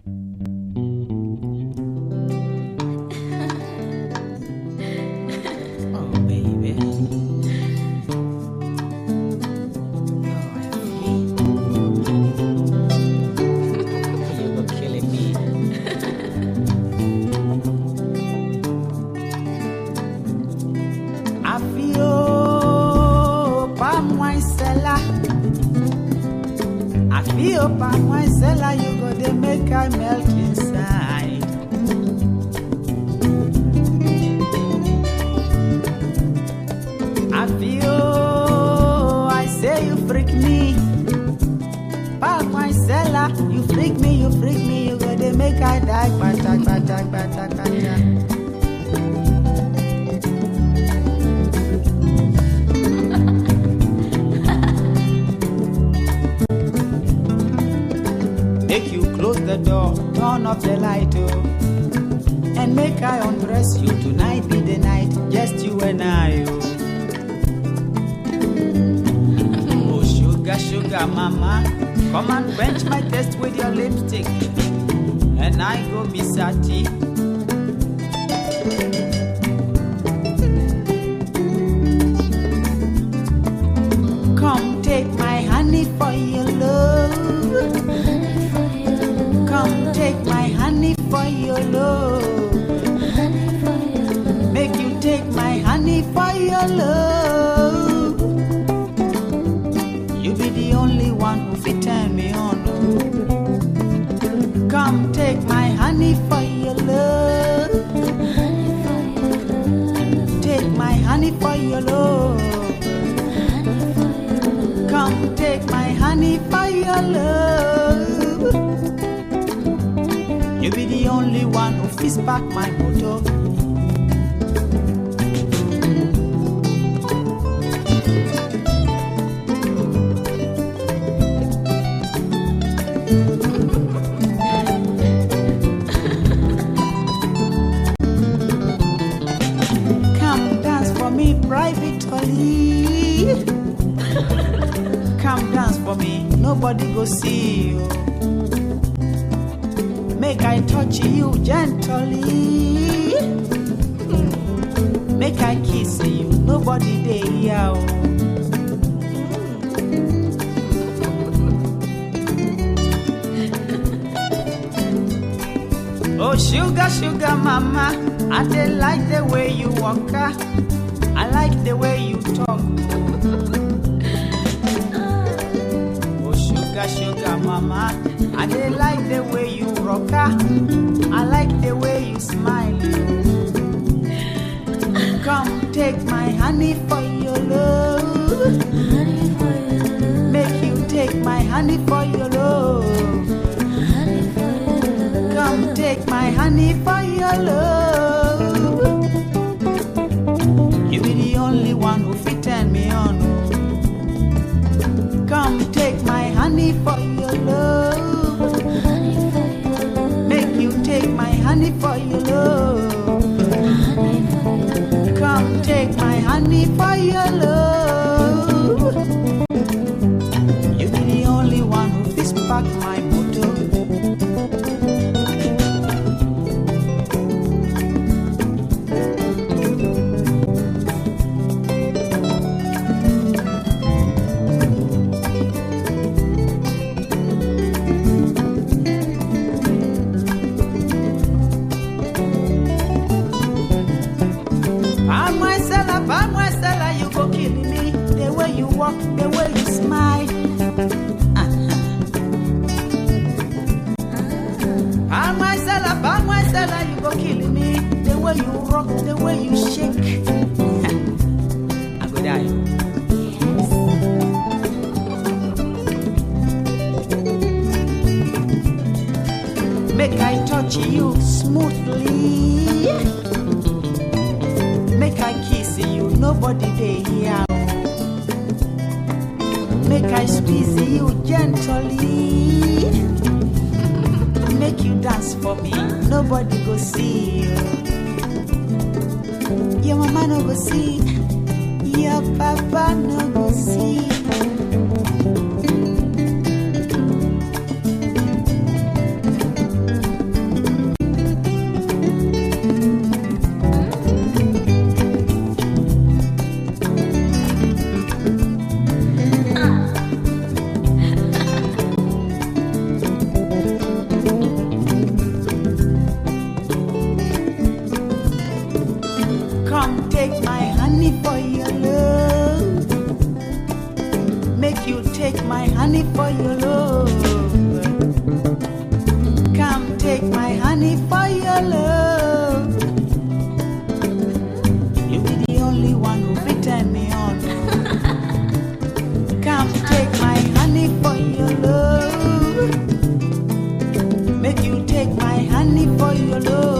Oh, baby. Oh, I feel. You were killing me. I feel palm wine seller. I feel palm wine seller. You go to make I melt inside. I feel, I say you freak me. Palm my seller, you freak me, you freak me, you go to make I die, batak, batak, batak, batak. Make you close the door, turn off the light, oh. And make I undress you tonight be the night, just you and I, oh. Oh, sugar, sugar, mama. Come and quench my thirst with your lipstick. And I go be sati. Come take my honey for your love. Come take my honey for your love. Make you take my honey for your love. You be the only one who fit turn me on. oh. Come take my honey for your love. Take my honey for your love. Come take my honey for your love. You be the only one who fits back my motor. Come dance for me privately. Come dance for me, nobody go see you. Make I touch you gently. Make I kiss you, nobody dey hear. oh. Oh sugar, sugar mama, I dey like the way you walk. ah. I like the way you talk. Oh sugar, sugar mama, I dey like the way you rock. ah. I like the way you smile. Come take my honey for your love. Make you take my honey for your love. Come take my honey for your love. You be the only one who fit turn me on. oh. Come take my honey for your love. Make you take my honey for your love. Come take my honey for your love. You be the only one who fits back my motor. Palm my seller, palm my seller, you go kill me. The way you walk, the way you smile. Palm my seller, palm my seller, you go kill me. The way you rock, the way you shake. I go die. Make I touch you smoothly. Make I kiss you, nobody dey hear. oh. Make I squeeze you gently. Make you dance for me, nobody go see you. Your mama no go see, your papa no go see. my honey for your love. Come take my honey for your love. You be the only one who fit turn me on. Come take my honey for your love. Make you take my honey for your love.